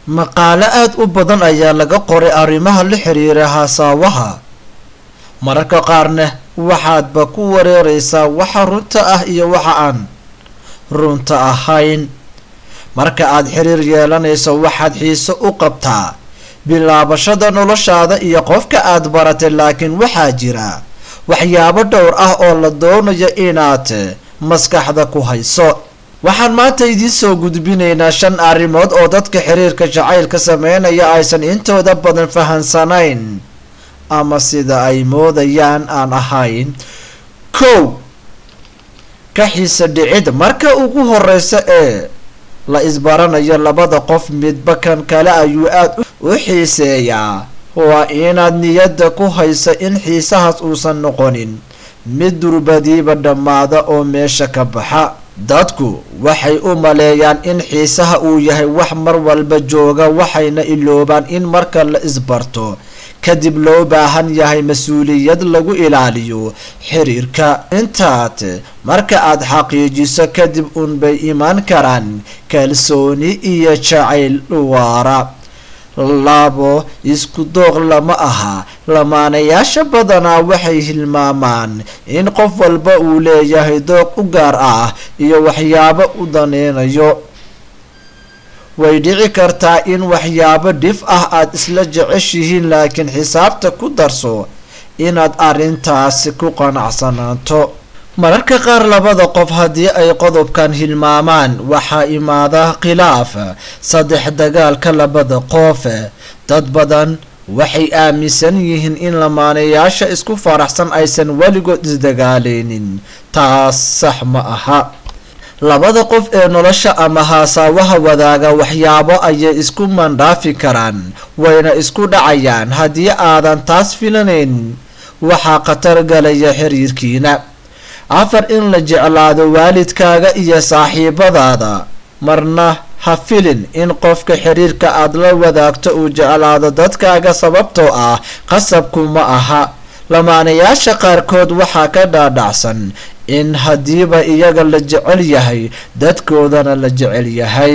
maqaalo aada u badan ayaa laga qoray arrimaha la xiriira haasaawaha mararka qaarna waxaadba ku wareereysaa waxa runta ah iyo waxa aan runta ahayn marka aad xiriir yeelanayso waxaad xiise u qabtaa bilaabashada noloshaada iyo qofka aad baratay laakiin waxaa jira waxyaabo dhowr ah oo la doonayo inaad maskaxda ku hayso waxaan maanta idiin soo gudbinaynaa shan arrimood oo dadka xiriirka jacaylka sameynaya aysan intooda badan fahansanayn ama sida ay moodayaan aan ahayn kow ka xiise dhicid marka ugu horeysa ee la isbaranayo labada qof midba kan kale ayuu aada u xiiseeyaa waa inaad niyadda ku haysa in xiisahaas uusan noqonin mid durbadiiba dhammaada oo meesha ka baxa dadku waxay u maleeyaan in xiisaha uu yahay wax mar walba jooga waxayna iloobaan in marka la isbarto kadib loo baahan yahay mas-uuliyad lagu ilaaliyo xiriirka intaad marka aad xaqiijiso kadib unbay imaan karaan kalsooni iyo jacayl waara labo isku dooq lama aha lamaanayaasha badanaa waxay hilmaamaan in qof walba uu leeyahay dooq u gaar ah iyo waxyaabo u daneynayo way dhici kartaa in waxyaabo dhif ah aad isla jeceshihiin laakiin xisaabta ku darso inaad arrintaasi ku qanacsanaato mararka qaar labada qof haddii ay qodobkan hilmaamaan waxaa imaada khilaaf saddex dagaalka labada qof dad badan waxay aaminsan yihiin in lamaanayaasha isku faraxsan aysan weligood isdagaaleynin taas sax ma aha labada qof ee nolosha ama haasaawaha wadaaga waxyaabo ayay isku mandhaafi karaan wayna isku dhacayaan haddii aadan taas filanayn waxaa khatar galaya xiriirkiina afar in la jeclaado waalidkaaga iyo saaxiibadaada marna ha filin in qofka xiriirka aad la wadaagto uu jeclaado dadkaaga sababtoo ah qasabku ma aha lamaanayaasha qaarkood waxaa ka dhaadhacsan in haddiiba iyaga la jecel yahay dadkoodana la jecel yahay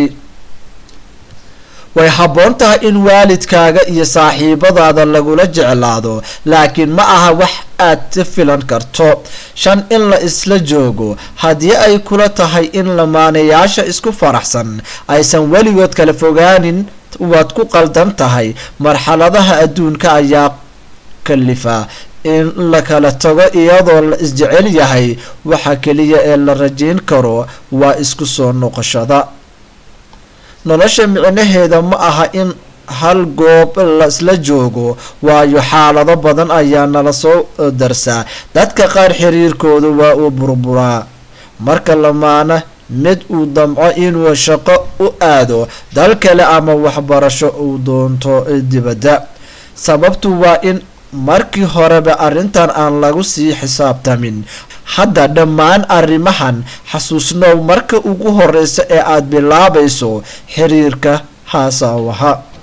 way habboon tahay in waalidkaaga iyo saaxiibadaada lagula jeclaado laakiin ma aha wax aad ka filan karto shan in la isla joogo haddii ay kula tahay in lamaanayaasha isku faraxsan aysan weligood kala fogaanin waad ku qaldan tahay marxaladaha adduunka ayaa kalifa in la kala tago iyadoo la isjecel yahay waxa keliya ee la rajeyn karo waa isku soo noqoshada nolosha micnaheeda ma aha in hal goob laisla joogo waayo xaalado badan ayaa nala soo darsaa dadka qaar xiriirkooda waa uu burburaa marka lamaana mid uu damco inuu shaqo u aado dal kale ama waxbarasho uu doonto dibadda sababtu waa in markii horeba arrintan aan lagu sii xisaabtamin hadda dhammaan arrimahan xasuusnow marka ugu horeysa ee aad bilaabayso xiriirka haasaawaha